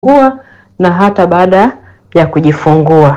kujifungua na hata baada ya kujifungua.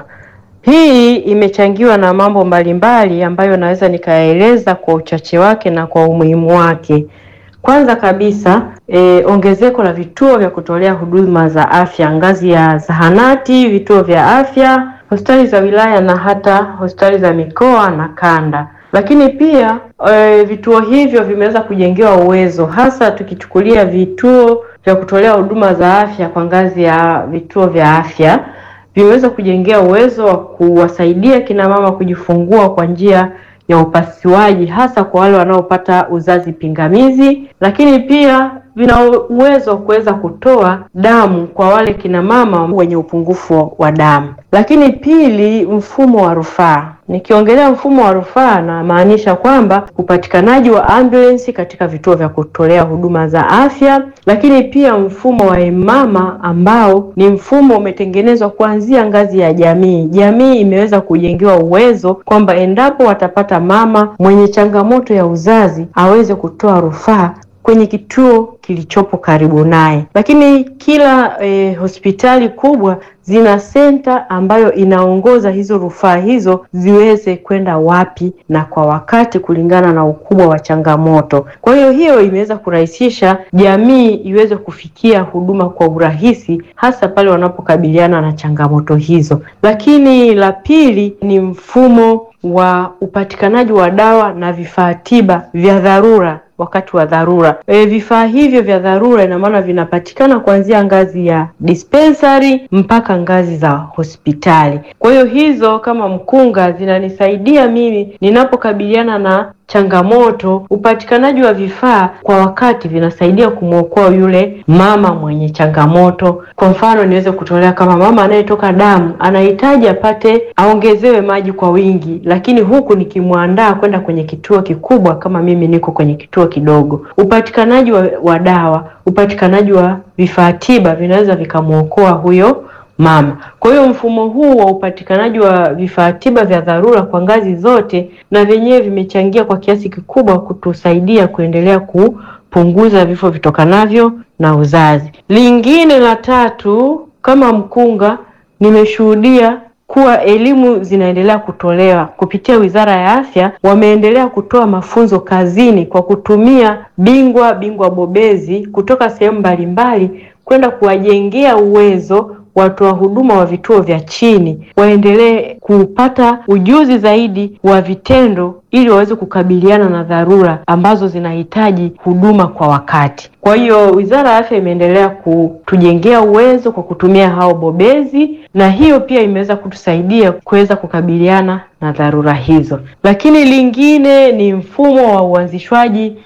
Hii imechangiwa na mambo mbalimbali ambayo naweza nikaeleza kwa uchache wake na kwa umuhimu wake. Kwanza kabisa e, ongezeko la vituo vya kutolea huduma za afya ngazi ya zahanati, vituo vya afya, hospitali za wilaya na hata hospitali za mikoa na kanda. Lakini pia e, vituo hivyo vimeweza kujengewa uwezo, hasa tukichukulia vituo vya kutolea huduma za afya kwa ngazi ya vituo vya afya vimeweza kujengea uwezo wa kuwasaidia kina mama kujifungua kwa njia ya upasuaji hasa kwa wale wanaopata uzazi pingamizi, lakini pia vina uwezo wa kuweza kutoa damu kwa wale kina mama wenye upungufu wa damu. Lakini pili, mfumo wa rufaa. Nikiongelea mfumo wa rufaa namaanisha kwamba upatikanaji wa ambulensi katika vituo vya kutolea huduma za afya, lakini pia mfumo wa emama ambao ni mfumo umetengenezwa kuanzia ngazi ya jamii. Jamii imeweza kujengewa uwezo kwamba endapo watapata mama mwenye changamoto ya uzazi aweze kutoa rufaa kwenye kituo kilichopo karibu naye. Lakini kila eh, hospitali kubwa zina senta ambayo inaongoza hizo rufaa hizo ziweze kwenda wapi na kwa wakati kulingana na ukubwa wa changamoto. Kwa hiyo hiyo imeweza kurahisisha jamii iweze kufikia huduma kwa urahisi hasa pale wanapokabiliana na changamoto hizo. Lakini la pili ni mfumo wa upatikanaji wa dawa na vifaa tiba vya dharura wakati wa dharura. E, vifaa hivyo vya dharura ina maana vinapatikana kuanzia ngazi ya dispensary mpaka ngazi za hospitali. Kwa hiyo hizo kama mkunga zinanisaidia mimi ninapokabiliana na changamoto, upatikanaji wa vifaa kwa wakati vinasaidia kumwokoa yule mama mwenye changamoto. Kwa mfano, niweze kutolea kama mama anayetoka damu anahitaji apate aongezewe maji kwa wingi, lakini huku nikimwandaa kwenda kwenye kituo kikubwa kama mimi niko kwenye kituo kidogo, upatikanaji wa, wa dawa, upatikanaji wa vifaa tiba vinaweza vikamwokoa huyo mama. Kwa hiyo mfumo huu wa upatikanaji wa vifaa tiba vya dharura kwa ngazi zote na vyenyewe vimechangia kwa kiasi kikubwa kutusaidia kuendelea kupunguza vifo vitokanavyo na uzazi. Lingine la tatu, kama mkunga, nimeshuhudia kuwa elimu zinaendelea kutolewa kupitia Wizara ya Afya. Wameendelea kutoa mafunzo kazini kwa kutumia bingwa bingwa bobezi kutoka sehemu mbalimbali kwenda kuwajengea uwezo watoa huduma wa vituo vya chini waendelee kupata ujuzi zaidi wa vitendo ili waweze kukabiliana na dharura ambazo zinahitaji huduma kwa wakati. Kwa hiyo Wizara ya Afya imeendelea kutujengea uwezo kwa kutumia hao bobezi, na hiyo pia imeweza kutusaidia kuweza kukabiliana na dharura hizo. Lakini lingine ni mfumo wa uanzishwaji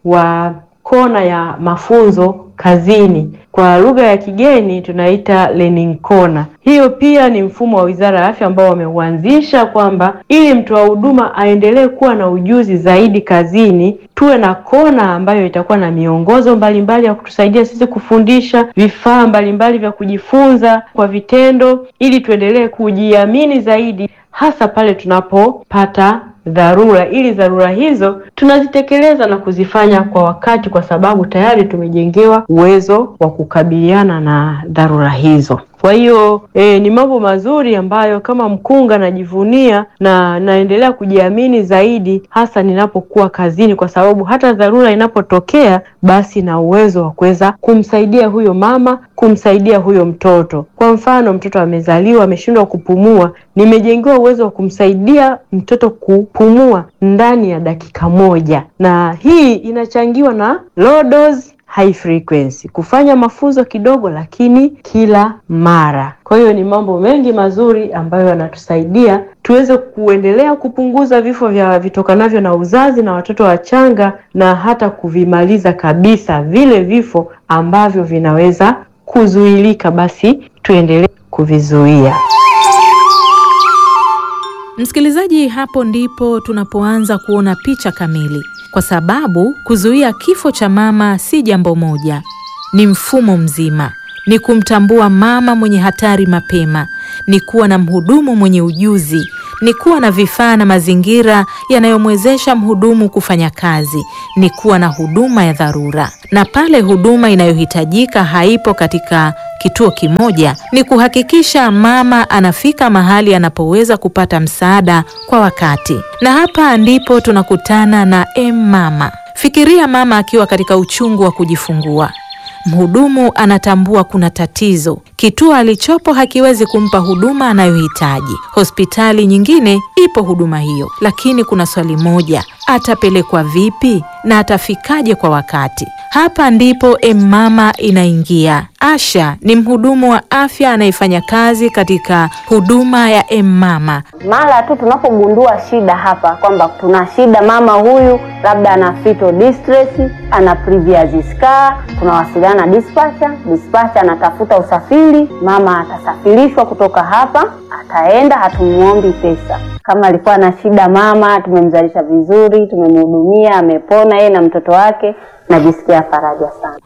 wa kona ya mafunzo kazini kwa lugha ya kigeni tunaita learning corner. Hiyo pia ni mfumo wa Wizara ya Afya ambao wameuanzisha kwamba ili mtoa huduma aendelee kuwa na ujuzi zaidi kazini, tuwe na kona ambayo itakuwa na miongozo mbalimbali ya kutusaidia sisi kufundisha, vifaa mbalimbali vya kujifunza kwa vitendo, ili tuendelee kujiamini zaidi, hasa pale tunapopata dharura ili dharura hizo tunazitekeleza na kuzifanya kwa wakati, kwa sababu tayari tumejengewa uwezo wa kukabiliana na dharura hizo. Kwa hiyo e, ni mambo mazuri ambayo kama mkunga najivunia na naendelea kujiamini zaidi, hasa ninapokuwa kazini, kwa sababu hata dharura inapotokea, basi na uwezo wa kuweza kumsaidia huyo mama, kumsaidia huyo mtoto. Kwa mfano, mtoto amezaliwa ameshindwa kupumua, nimejengewa uwezo wa kumsaidia mtoto kupumua ndani ya dakika moja, na hii inachangiwa na low dose high frequency, kufanya mafunzo kidogo lakini kila mara. Kwa hiyo ni mambo mengi mazuri ambayo yanatusaidia tuweze kuendelea kupunguza vifo vya vitokanavyo na uzazi na watoto wachanga na hata kuvimaliza kabisa vile vifo ambavyo vinaweza kuzuilika, basi tuendelee kuvizuia. Msikilizaji, hapo ndipo tunapoanza kuona picha kamili, kwa sababu kuzuia kifo cha mama si jambo moja, ni mfumo mzima. Ni kumtambua mama mwenye hatari mapema, ni kuwa na mhudumu mwenye ujuzi ni kuwa na vifaa na mazingira yanayomwezesha mhudumu kufanya kazi, ni kuwa na huduma ya dharura, na pale huduma inayohitajika haipo katika kituo kimoja, ni kuhakikisha mama anafika mahali anapoweza kupata msaada kwa wakati. Na hapa ndipo tunakutana na M-Mama. Fikiria mama akiwa katika uchungu wa kujifungua. Mhudumu anatambua kuna tatizo, kituo alichopo hakiwezi kumpa huduma anayohitaji. Hospitali nyingine ipo huduma hiyo, lakini kuna swali moja, atapelekwa vipi na atafikaje kwa wakati? Hapa ndipo M-Mama inaingia. Asha ni mhudumu wa afya anayefanya kazi katika huduma ya M-Mama. Mara tu tunapogundua shida hapa kwamba tuna shida, mama huyu labda ana fetal distress, ana previous scar, tunawasiliana na dispatcher. Dispatcher anatafuta usafiri, mama atasafirishwa kutoka hapa, ataenda, hatumuombi pesa. Kama alikuwa na shida mama, tumemzalisha vizuri, tumemhudumia, amepona yeye na mtoto wake, najisikia faraja sana.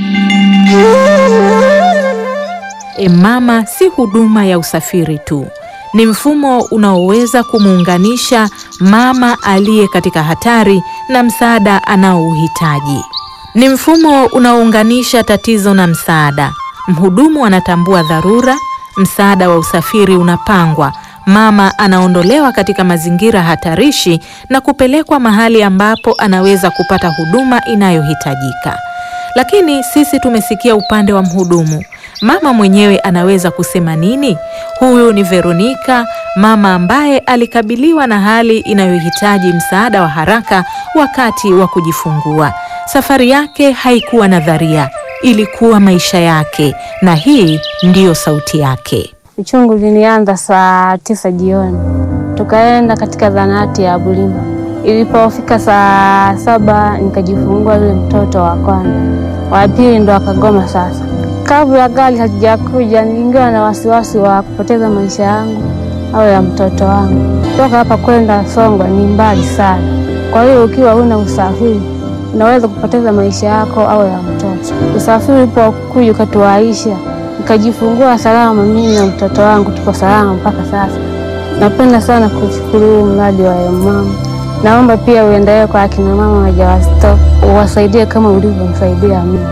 M-Mama si huduma ya usafiri tu, ni mfumo unaoweza kumuunganisha mama aliye katika hatari na msaada anaouhitaji. Ni mfumo unaounganisha tatizo na msaada. Mhudumu anatambua dharura, msaada wa usafiri unapangwa, mama anaondolewa katika mazingira hatarishi na kupelekwa mahali ambapo anaweza kupata huduma inayohitajika. Lakini sisi tumesikia upande wa mhudumu. Mama mwenyewe anaweza kusema nini? Huyu ni Veronica, mama ambaye alikabiliwa na hali inayohitaji msaada wa haraka wakati wa kujifungua. Safari yake haikuwa nadharia, ilikuwa maisha yake, na hii ndiyo sauti yake. Uchungu ulinianza saa tisa jioni, tukaenda katika zahanati ya Bulima. Ilipofika saa saba nikajifungua yule mtoto wa kwanza, wa pili ndo akagoma. Sasa kabla gari hazijakuja, niliingiwa na wasiwasi wa kupoteza maisha yangu au ya mtoto wangu. Kutoka hapa kwenda Songwe ni mbali sana, kwa hiyo ukiwa huna usafiri unaweza kupoteza maisha yako au ya mtoto. Usafiri ulipokuja ukatuwaisha, nikajifungua salama, mimi na mtoto wangu tuko salama mpaka sasa. Napenda sana kushukuru huu mradi wa M-Mama. Naomba pia uendelee kwa akina mama wajawazito, uwasaidie kama ulivyomsaidia mimi.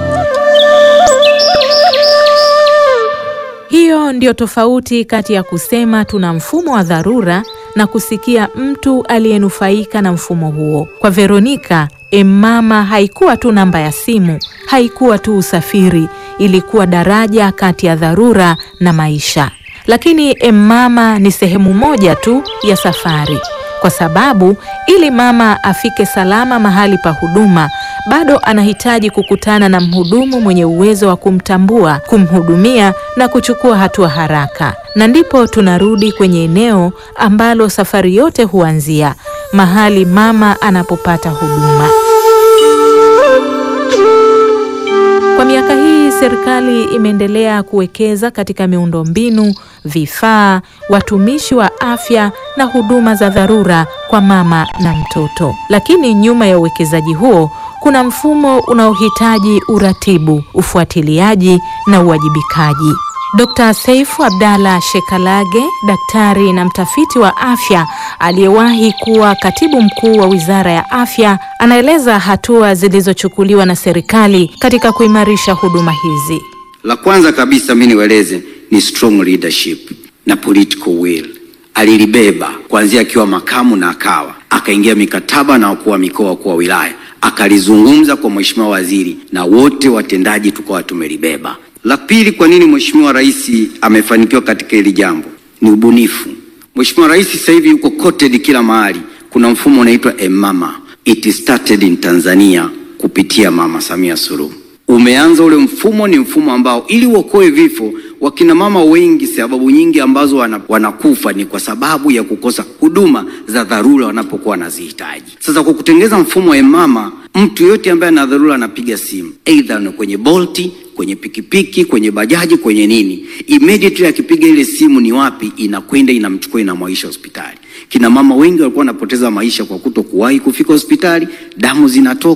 Hiyo ndio tofauti kati ya kusema tuna mfumo wa dharura na kusikia mtu aliyenufaika na mfumo huo. Kwa Veronica, M-Mama haikuwa tu namba ya simu, haikuwa tu usafiri, ilikuwa daraja kati ya dharura na maisha. Lakini M-Mama ni sehemu moja tu ya safari, kwa sababu ili mama afike salama mahali pa huduma, bado anahitaji kukutana na mhudumu mwenye uwezo wa kumtambua, kumhudumia na kuchukua hatua haraka. Na ndipo tunarudi kwenye eneo ambalo safari yote huanzia, mahali mama anapopata huduma. Kwa miaka hii serikali imeendelea kuwekeza katika miundombinu, vifaa, watumishi wa afya na huduma za dharura kwa mama na mtoto. Lakini nyuma ya uwekezaji huo kuna mfumo unaohitaji uratibu, ufuatiliaji na uwajibikaji. Dr. Seifu Abdalla Shekalage, daktari na mtafiti wa afya aliyewahi kuwa katibu mkuu wa Wizara ya Afya, anaeleza hatua zilizochukuliwa na serikali katika kuimarisha huduma hizi. La kwanza kabisa mimi niwaeleze ni strong leadership na political will. Alilibeba kuanzia akiwa makamu na akawa akaingia mikataba na wakuu wa mikoa, wakuu wa wilaya, akalizungumza kwa mheshimiwa waziri na wote watendaji tukawa tumelibeba. La pili, kwa nini mheshimiwa rais amefanikiwa katika hili jambo ni ubunifu. Mheshimiwa rais sasa hivi yuko quoted kila mahali. Kuna mfumo unaitwa M-Mama. It started in Tanzania kupitia Mama Samia Suluhu. Umeanza ule mfumo, ni mfumo ambao ili uokoe vifo wakina mama wengi, sababu nyingi ambazo wana, wanakufa ni kwa sababu ya kukosa huduma za dharura wanapokuwa wanazihitaji. Sasa kwa kutengeza mfumo wa M-Mama, mtu yote ambaye ana dharura anapiga simu, either ni kwenye Bolti, kwenye pikipiki, kwenye bajaji, kwenye nini, immediately akipiga ile simu ni wapi, inakwenda inamchukua, inamwaisha hospitali. Kina mama wengi walikuwa wanapoteza maisha kwa kuto kuwahi kufika hospitali, damu zinatoka,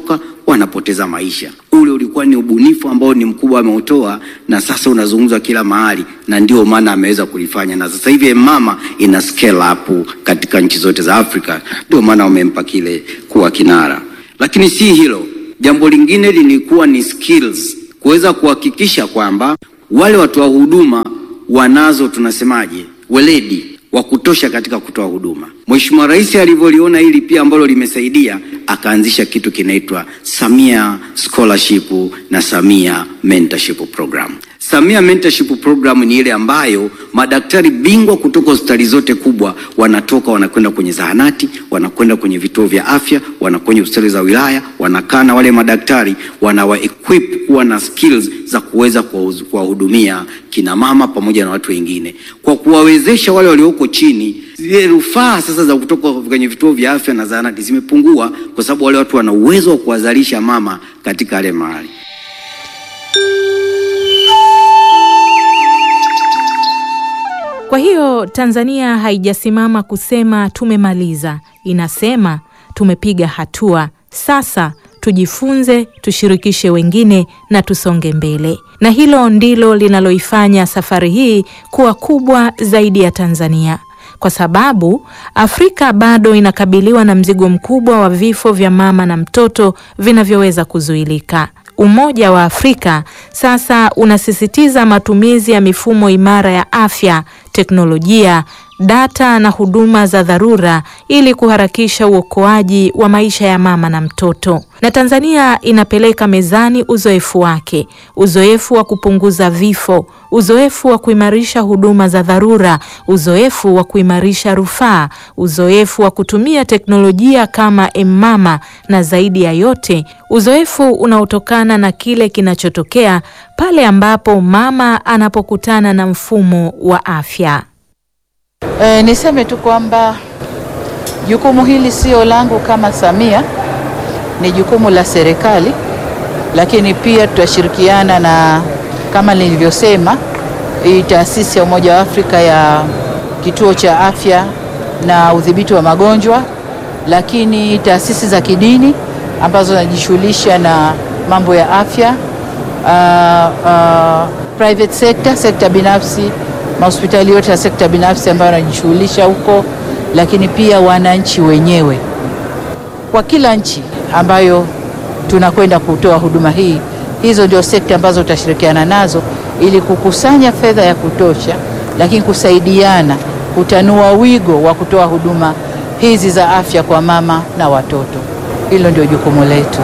wanapoteza maisha. Ule ulikuwa ni ubunifu ambao ni mkubwa ameutoa, na sasa unazungumzwa kila mahali, na ndio maana ameweza kulifanya, na sasa hivi mama ina scale up katika nchi zote za Afrika, ndio maana wamempa kile kuwa kinara. Lakini si hilo, jambo lingine lilikuwa ni skills, kuweza kuhakikisha kwamba wale watoa huduma wanazo tunasemaje, weledi wa kutosha katika kutoa huduma. Mheshimiwa Rais alivyoliona hili pia ambalo limesaidia, akaanzisha kitu kinaitwa Samia Scholarship na Samia Mentorship Program. Samia Mentorship Program ni ile ambayo madaktari bingwa kutoka hospitali zote kubwa wanatoka wanakwenda kwenye zahanati, wanakwenda kwenye vituo vya afya, wanakwenda hospitali za wilaya, wanakaa na wale madaktari, wanawa equip kuwa na skills za kuweza kuwahudumia kina mama pamoja na watu wengine, kwa kuwawezesha wale walioko chini. Zile rufaa sasa za kutoka kwenye vituo vya afya na zahanati zimepungua, kwa sababu wale watu wana uwezo wa kuwazalisha mama katika yale mahali. Kwa hiyo Tanzania haijasimama kusema tumemaliza, inasema tumepiga hatua. Sasa tujifunze, tushirikishe wengine na tusonge mbele. Na hilo ndilo linaloifanya safari hii kuwa kubwa zaidi ya Tanzania, kwa sababu Afrika bado inakabiliwa na mzigo mkubwa wa vifo vya mama na mtoto vinavyoweza kuzuilika. Umoja wa Afrika sasa unasisitiza matumizi ya mifumo imara ya afya, teknolojia, data na huduma za dharura ili kuharakisha uokoaji wa maisha ya mama na mtoto. Na Tanzania inapeleka mezani uzoefu wake, uzoefu wa kupunguza vifo, uzoefu wa kuimarisha huduma za dharura, uzoefu wa kuimarisha rufaa, uzoefu wa kutumia teknolojia kama M-Mama na zaidi ya yote, uzoefu unaotokana na kile kinachotokea pale ambapo mama anapokutana na mfumo wa afya. E, niseme tu kwamba jukumu hili sio langu kama Samia, ni jukumu la serikali, lakini pia tutashirikiana na kama nilivyosema, hii taasisi ya Umoja wa Afrika ya kituo cha afya na udhibiti wa magonjwa, lakini taasisi za kidini ambazo zinajishughulisha na mambo ya afya, uh, uh, private sector, sekta binafsi mahospitali yote ya sekta binafsi ambayo wanajishughulisha huko, lakini pia wananchi wenyewe. Kwa kila nchi ambayo tunakwenda kutoa huduma hii, hizo ndio sekta ambazo tutashirikiana nazo ili kukusanya fedha ya kutosha, lakini kusaidiana kutanua wigo wa kutoa huduma hizi za afya kwa mama na watoto. Hilo ndio jukumu letu.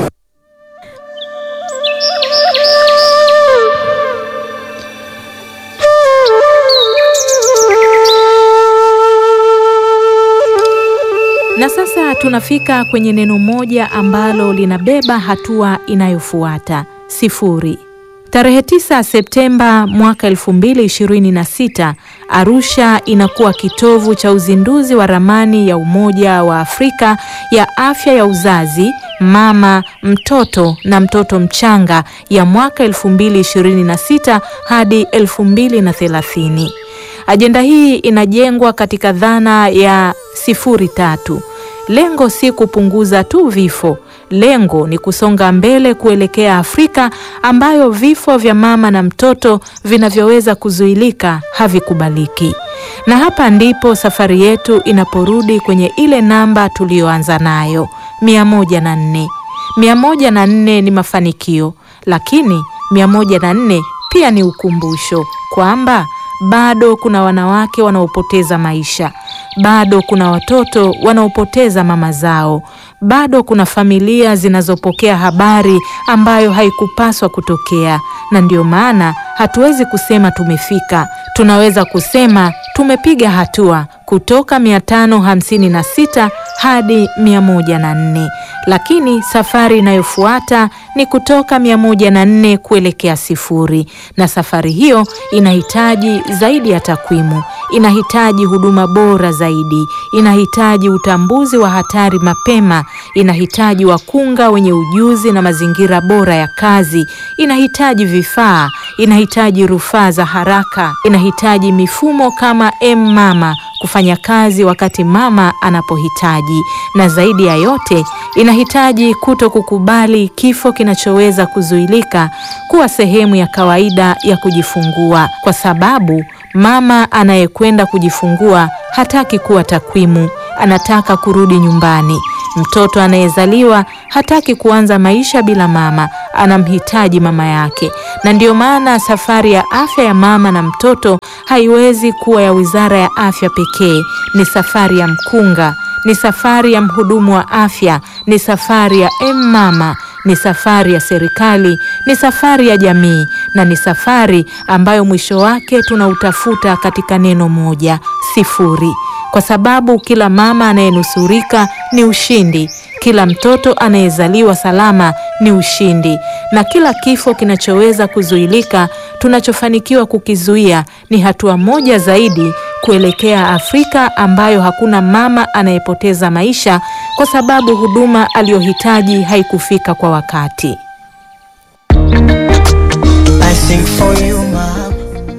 Na sasa tunafika kwenye neno moja ambalo linabeba hatua inayofuata sifuri. Tarehe 9 Septemba mwaka 2026, Arusha inakuwa kitovu cha uzinduzi wa ramani ya Umoja wa Afrika ya afya ya uzazi, mama, mtoto na mtoto mchanga ya mwaka 2026 hadi 2030. Ajenda hii inajengwa katika dhana ya sifuri tatu. Lengo si kupunguza tu vifo, lengo ni kusonga mbele kuelekea Afrika ambayo vifo vya mama na mtoto vinavyoweza kuzuilika havikubaliki. Na hapa ndipo safari yetu inaporudi kwenye ile namba tuliyoanza nayo, mia moja na nne. Mia moja na nne ni mafanikio, lakini mia moja na nne pia ni ukumbusho kwamba bado kuna wanawake wanaopoteza maisha, bado kuna watoto wanaopoteza mama zao, bado kuna familia zinazopokea habari ambayo haikupaswa kutokea. Na ndio maana hatuwezi kusema tumefika, tunaweza kusema tumepiga hatua kutoka 556 hadi 104, lakini safari inayofuata ni kutoka 104 kuelekea sifuri, na safari hiyo inahitaji zaidi ya takwimu, inahitaji huduma bora zaidi, inahitaji utambuzi wa hatari mapema, inahitaji wakunga wenye ujuzi na mazingira bora ya kazi, inahitaji vifaa, inahitaji rufaa za haraka, inahitaji mifumo kama M-Mama kufanya kazi wakati mama anapohitaji, na zaidi ya yote inahitaji kuto kukubali kifo kinachoweza kuzuilika kuwa sehemu ya kawaida ya kujifungua, kwa sababu mama anayekwenda kujifungua hataki kuwa takwimu, anataka kurudi nyumbani. Mtoto anayezaliwa hataki kuanza maisha bila mama, anamhitaji mama yake. Na ndiyo maana safari ya afya ya mama na mtoto haiwezi kuwa ya Wizara ya Afya pekee. Ni safari ya mkunga, ni safari ya mhudumu wa afya, ni safari ya M-Mama, ni safari ya serikali, ni safari ya jamii, na ni safari ambayo mwisho wake tunautafuta katika neno moja, sifuri kwa sababu kila mama anayenusurika ni ushindi, kila mtoto anayezaliwa salama ni ushindi, na kila kifo kinachoweza kuzuilika, tunachofanikiwa kukizuia ni hatua moja zaidi kuelekea Afrika ambayo hakuna mama anayepoteza maisha kwa sababu huduma aliyohitaji haikufika kwa wakati. I sing for you, mom.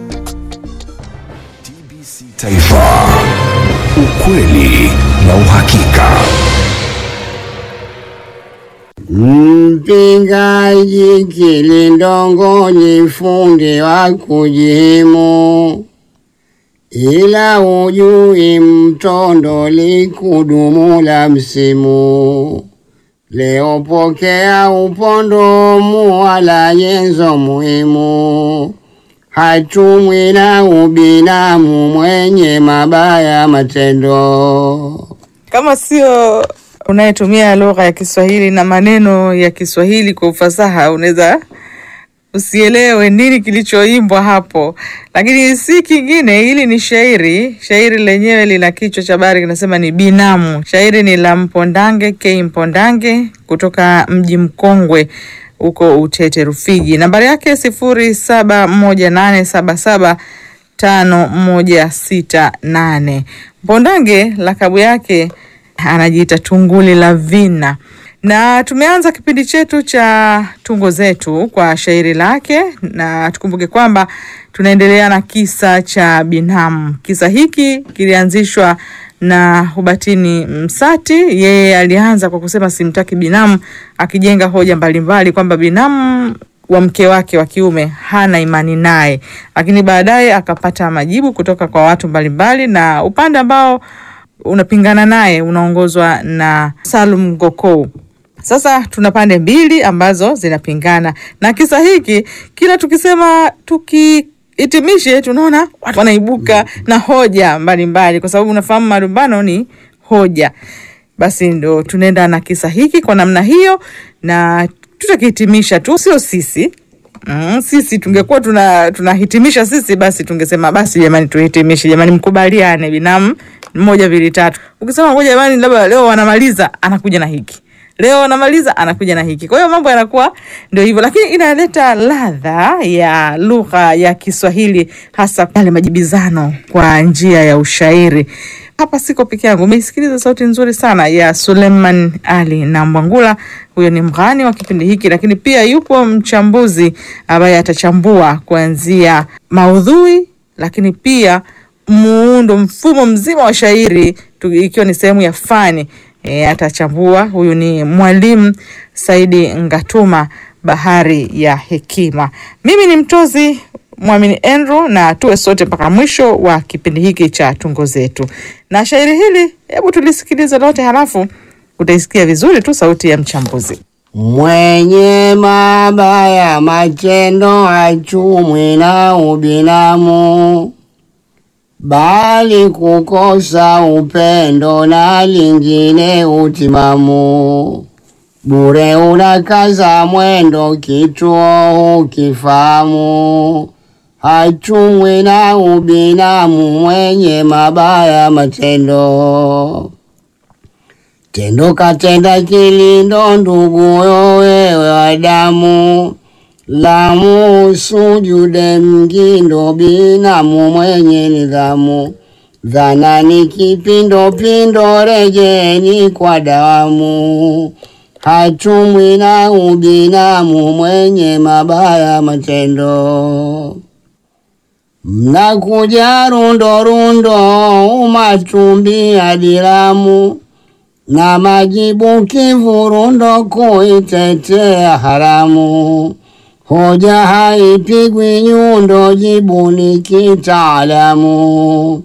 Taifa, ukweli na uhakika. Mpingaji kilindongoni, fundi wa kujihimu, ila ujui mtondo likudumu la msimu. Leo pokea upondo muwala nyenzo muhimu, hatumwi na ubinamu mwenye mabaya matendo. kama sio unayetumia lugha ya Kiswahili na maneno ya Kiswahili kwa ufasaha, unaweza usielewe nini kilichoimbwa hapo, lakini si kingine. Hili ni shairi. Shairi lenyewe lina kichwa cha habari kinasema ni binamu. Shairi ni la Mpondange K Mpondange kutoka mji mkongwe huko Utete Rufiji. Nambari yake sifuri saba moja nane saba saba tano moja sita nane. Mpondange lakabu yake anajiita Tunguli la Vina, na tumeanza kipindi chetu cha tungo zetu kwa shairi lake, na tukumbuke kwamba tunaendelea na kisa cha binamu. Kisa hiki kilianzishwa na Hubatini Msati. Yeye alianza kwa kusema simtaki binamu, akijenga hoja mbalimbali kwamba binamu wa mke wake wa kiume hana imani naye, lakini baadaye akapata majibu kutoka kwa watu mbalimbali, na upande ambao unapingana naye unaongozwa na Salum Gokou. Sasa tuna pande mbili ambazo zinapingana, na kisa hiki kila tukisema tukihitimishe, tunaona watu wanaibuka na hoja mbalimbali, kwa sababu unafahamu malumbano ni hoja. Basi ndo tunaenda na kisa hiki kwa namna hiyo, na tutakihitimisha tu, sio sisi Mm, sisi tungekuwa tuna tunahitimisha sisi, basi tungesema basi, jamani, tuhitimishe jamani, mkubaliane binamu moja mbili tatu. Ukisema ngoja jamani, labda leo wanamaliza, anakuja na hiki leo wanamaliza, anakuja na hiki. Kwa hiyo mambo yanakuwa ndio hivyo, lakini inaleta ladha ya lugha ya Kiswahili, hasa yale majibizano kwa njia ya ushairi. Hapa siko peke yangu, umeisikiliza sauti nzuri sana ya Suleiman Ali na Mwangula. Huyo ni mghani wa kipindi hiki, lakini pia yupo mchambuzi ambaye atachambua kuanzia maudhui, lakini pia muundo, mfumo mzima wa shairi tu- ikiwa ni sehemu ya fani e, atachambua. Huyu ni mwalimu Saidi Ngatuma, bahari ya hekima. Mimi ni mtozi Mwamini Andrew, na tuwe sote mpaka mwisho wa kipindi hiki cha tungo zetu. Na shairi hili, hebu tulisikilize lote, halafu utaisikia vizuri tu sauti ya mchambuzi. Mwenye mabaya matendo hachumwi na ubinamu, bali kukosa upendo na lingine utimamu. Bure unakaza mwendo, kituo hukifahamu. Hachumwi na ubinamu, mwenye mabaya matendo Tendo katenda kilindo, nduguyo wewe wa damu, lamu sujude mgindo, binamu mwenye nidhamu. Dhana ni kipindopindu, rejeni kwa dawamu. hatumwi na ubinamu mwenye mabaya matendo. Mnakuja rundo rundo, umatumbi adilamu na majibu kivurundo, kuitetea haramu. Hoja haipigwi nyundo, jibu ni kitaalamu.